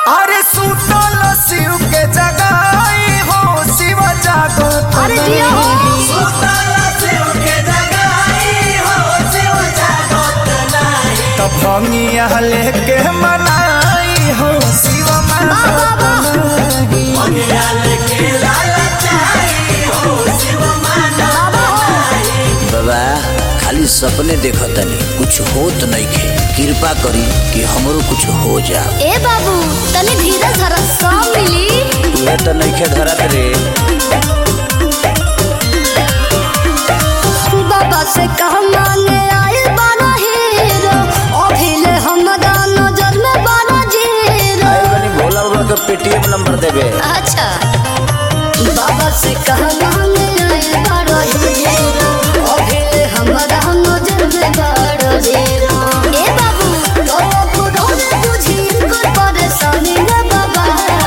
अरे सुतल शिव के जगाई हो शिव जागो अरे जिया हो तो भंगिया लेके मनाई हो शिव बाबा खाली सपने देखतनी कुछ होत नइखे कृपा करी कि हमरो कुछ हो जा ए बाबू तनी धीरज धर सब मिली तुहे तो नइखे धरत रे बाबा से कह मांगे आइल बारा हीरो अभिले हमरा नजर में बारा जीरो आए बनी भोला बाबा के पेटीएम नंबर देबे अच्छा बाबा से कह मांगे आइल बारा हीरो अभिले हमरा नजर में बारा जीरो ए बाबू तो खुद बुझी कर परेशानी रे बाबा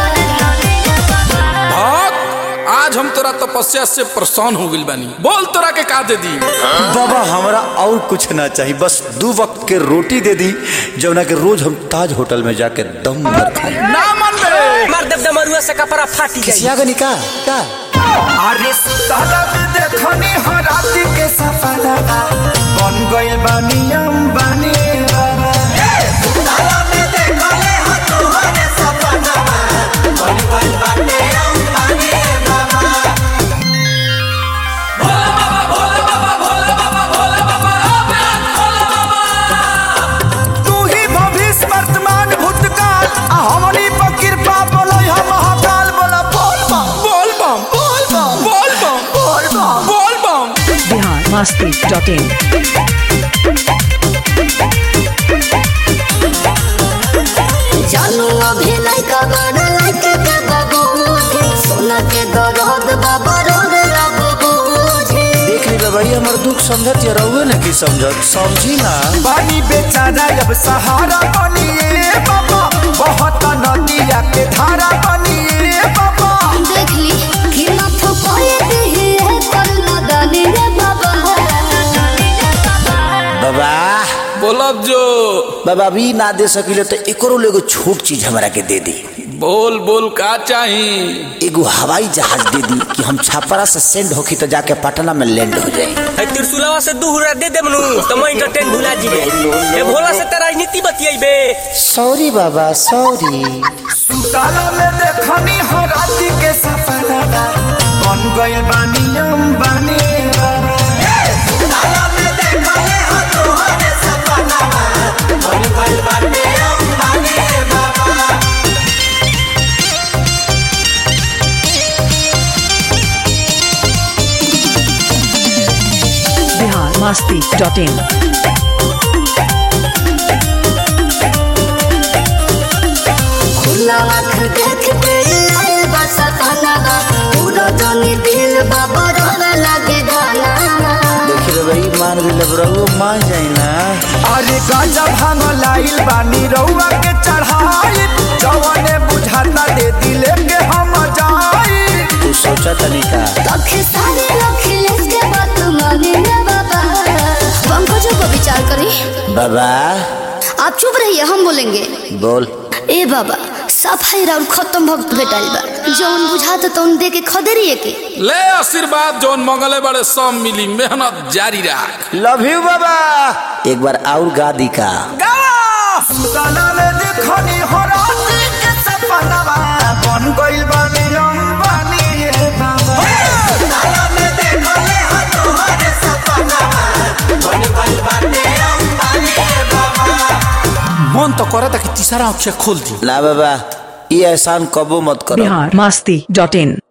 भक्त आज हम तोरा तपस्या से परेशान हो गइल बानी बोल तोरा के का दे दी बाबा हमरा और कुछ ना चाहिए बस दो वक्त के रोटी दे दी जौना के रोज हम ताज होटल में जाके दम भर खाई ना मन बे मार देव दमरुआ से कपड़ा फाटी जाई किसिया का निका का अरे सुतल देखनी हो राति के सपना बन गइल बानी अंबानी बाबा तू ही भविष्य वर्तमान भूतकाल आ हमनी पर कृपा बोलै हम महाकाल बोला बोल बम बोल बम बोल बम बोल बम बोल बम बोल बम बिहार मस्ती डॉट इन जानू अभी लइका बड़ा लइके के बाबू सोना के दरद बाबा रोड बाबू देख ली बाबा ये हमर दुख समझत या रहुए ना की समझत समझी ना पानी बेचारा अब सहारा बनिए बाबा बहुत नदिया के धारा बनिए बाबा देख ली कि ना फुकाए दी है कर ना दानी रे बाबा बाबा बोलब जो बाबा अभी ना दे सकिले तो एकरो ले एगो छोट चीज हमरा के दे दी बोल बोल का चाही एगो हवाई जहाज दे दी कि हम छापरा से सेंड होखी तो जाके पटना में लैंड हो जाए है त्रिशूलवा से दूहरा दे दे मनु तो मैं इंटरटेन भुला जीबे ए भोला से तेरा राजनीति बतियाइबे सॉरी बाबा सॉरी सुताला में देखनी हो राति के सपना बन गइल बानी अंबानी बाबा बिहार मस्ती डॉट इन खुला आँख देख के आए बस खाना पूरा जानी दिल बाबा रोने लगे गाना देखी रे भाई मान भी लब रहुए मान जाए ना अरे गांजा भांग लाइल बानी रउआ के चढ़ाई जवने बुझाता दे दिले के हम जाई तू सोचा तनी का तखे सारे अखिलेश के बात माने रे बाबा पंकजों को विचार करी बाबा आप चुप रहिए हम बोलेंगे बोल ए बाबा सफाई राउर खत्म भक्त भेटाइल बा जौन बुझाता तौन दे के खदेरिए के ले आशीर्वाद जौन मंगले बड़े सब मिली मेहनत जारी रख लव यू बाबा एक बार और गा दी का सुताला में देखनी हो राति के सपना बन गइल बानी अंबानी बाबा मन तो करे था कि तीसरा अक्षर खोल दी ना बाबा ये एहसान कबो मत करो बिहार मस्ती डॉट इन